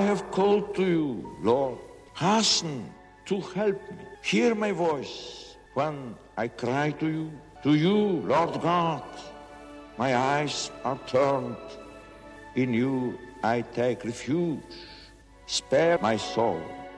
have called to you, Lord. Hasten to help me. Hear my voice when I cry to you. To you, Lord God, my eyes are turned. In you I take refuge. Spare my soul.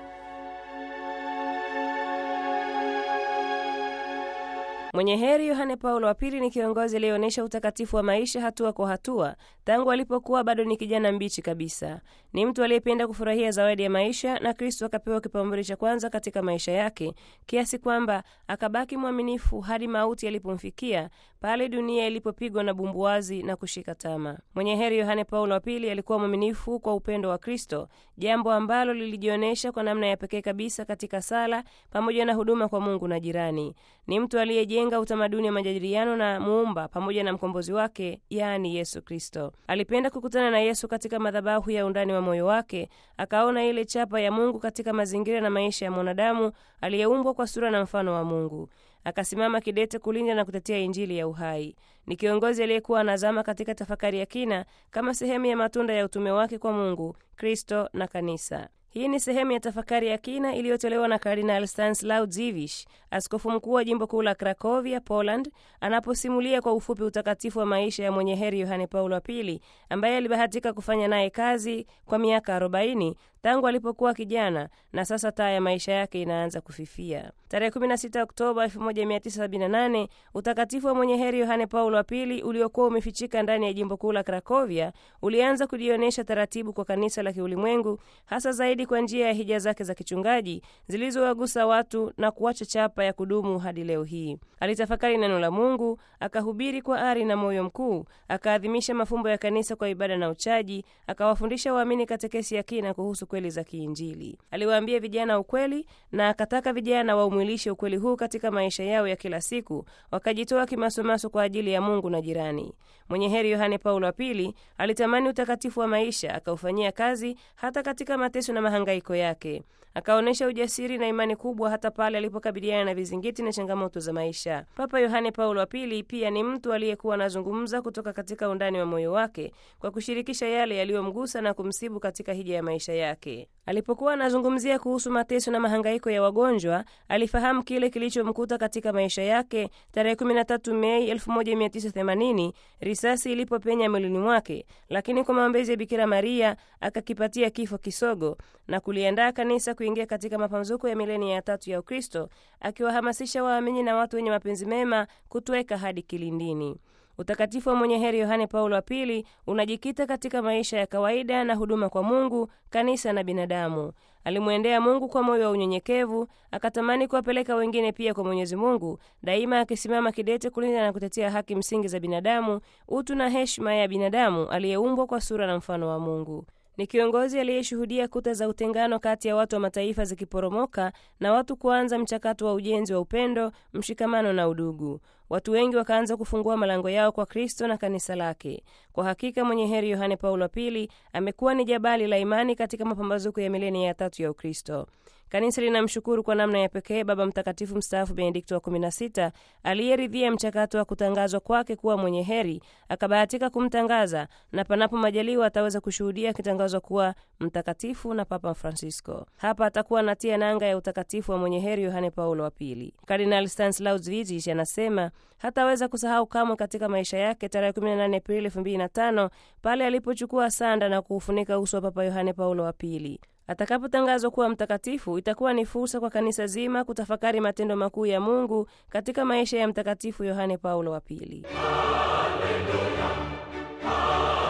Mwenye heri Yohane Paulo wa Pili ni kiongozi aliyeonyesha utakatifu wa maisha hatua kwa hatua tangu alipokuwa bado ni kijana mbichi kabisa. Ni mtu aliyependa kufurahia zawadi ya maisha, na Kristo akapewa kipaumbele cha kwanza katika maisha yake, kiasi kwamba akabaki mwaminifu hadi mauti yalipomfikia, pale dunia ilipopigwa na bumbuazi na kushika tama. Mwenye heri Yohane Paulo wa Pili alikuwa mwaminifu kwa upendo wa Kristo, jambo ambalo lilijionyesha kwa namna ya pekee kabisa katika sala pamoja na huduma kwa Mungu na jirani. Ni mtu aliyejenga utamaduni wa majadiliano na muumba pamoja na mkombozi wake, yaani Yesu Kristo. Alipenda kukutana na Yesu katika madhabahu ya undani wa moyo wake, akaona ile chapa ya Mungu katika mazingira na maisha ya mwanadamu aliyeumbwa kwa sura na mfano wa Mungu. Akasimama kidete kulinda na kutetea Injili ya uhai. Ni kiongozi aliyekuwa anazama katika tafakari ya kina kama sehemu ya matunda ya utume wake kwa Mungu, Kristo na Kanisa. Hii ni sehemu ya tafakari ya kina iliyotolewa na Kardinal Stanislaw Dziwisz, askofu mkuu wa jimbo kuu la Krakovia, Poland, anaposimulia kwa ufupi utakatifu wa maisha ya mwenye heri Yohane Paulo wa Pili, ambaye alibahatika kufanya naye kazi kwa miaka 40 tangu alipokuwa kijana, na sasa taa ya maisha yake inaanza kufifia. Tarehe 16 Oktoba 1978 utakatifu wa mwenye heri Yohane Paulo wa Pili uliokuwa umefichika ndani ya jimbo kuu la Krakovia ulianza kujionyesha taratibu kwa kanisa la kiulimwengu, hasa zaidi kwa njia ya hija zake za kichungaji zilizowagusa watu na kuacha chapa ya kudumu hadi leo hii. Alitafakari neno la Mungu, akahubiri kwa ari na moyo mkuu, akaadhimisha mafumbo ya kanisa kwa ibada na uchaji, akawafundisha waamini katekesi ya kina kuhusu kweli za kiinjili. Aliwaambia vijana ukweli na akataka vijana waumwilishe ukweli huu katika maisha yao ya kila siku, wakajitoa kimasomaso kwa ajili ya Mungu na jirani. Mwenye heri Yohane Paulo wa Pili alitamani utakatifu wa maisha, akaufanyia kazi hata katika mateso na mahangaiko yake. Akaonyesha ujasiri na imani kubwa hata pale alipokabiliana na vizingiti na changamoto za maisha. Papa Yohane Paulo wa Pili pia ni mtu aliyekuwa anazungumza kutoka katika undani wa moyo wake kwa kushirikisha yale yaliyomgusa na kumsibu katika hija ya maisha yake. Alipokuwa anazungumzia kuhusu mateso na mahangaiko ya wagonjwa, alifahamu kile kilichomkuta katika maisha yake tarehe 13 Mei 1980 risasi ilipopenya mwilini mwake, lakini kwa maombezi ya Bikira Maria akakipatia kifo kisogo na kuliandaa kanisa kuingia katika mapamzuko ya milenia ya tatu ya Ukristo, akiwahamasisha waamini na watu wenye mapenzi mema kutweka hadi kilindini. Utakatifu wa mwenye heri Yohane Paulo wa Pili unajikita katika maisha ya kawaida na huduma kwa Mungu, kanisa na binadamu. Alimwendea Mungu kwa moyo wa unyenyekevu, akatamani kuwapeleka wengine pia kwa Mwenyezi Mungu, daima akisimama kidete kulinda na kutetea haki msingi za binadamu, utu na heshima ya binadamu aliyeumbwa kwa sura na mfano wa Mungu. Ni kiongozi aliyeshuhudia kuta za utengano kati ya watu wa mataifa zikiporomoka na watu kuanza mchakato wa ujenzi wa upendo, mshikamano na udugu. Watu wengi wakaanza kufungua malango yao kwa Kristo na kanisa lake. Kwa hakika mwenye heri Yohane Paulo wa Pili amekuwa ni jabali la imani katika mapambazuko ya milenia ya tatu ya Ukristo. Kanisa linamshukuru kwa namna ya pekee Baba Mtakatifu mstaafu Benedikto wa 16 aliyeridhia mchakato wa kutangazwa kwake kuwa mwenye heri, akabahatika kumtangaza na panapo majaliwa ataweza kushuhudia akitangazwa kuwa mtakatifu na Papa Francisco. Hapa atakuwa anatia nanga ya utakatifu wa mwenye heri Yohane Paulo wa Pili. Kardinal Stanislaw Dziwisz anasema hataweza kusahau kamwe katika maisha yake tarehe 18 Aprili 2005 pale alipochukua sanda na kuufunika uso wa Papa Yohane Paulo wa Pili. Atakapotangazwa kuwa mtakatifu, itakuwa ni fursa kwa kanisa zima kutafakari matendo makuu ya Mungu katika maisha ya Mtakatifu Yohane Paulo wa Pili. Haleluya, haleluya.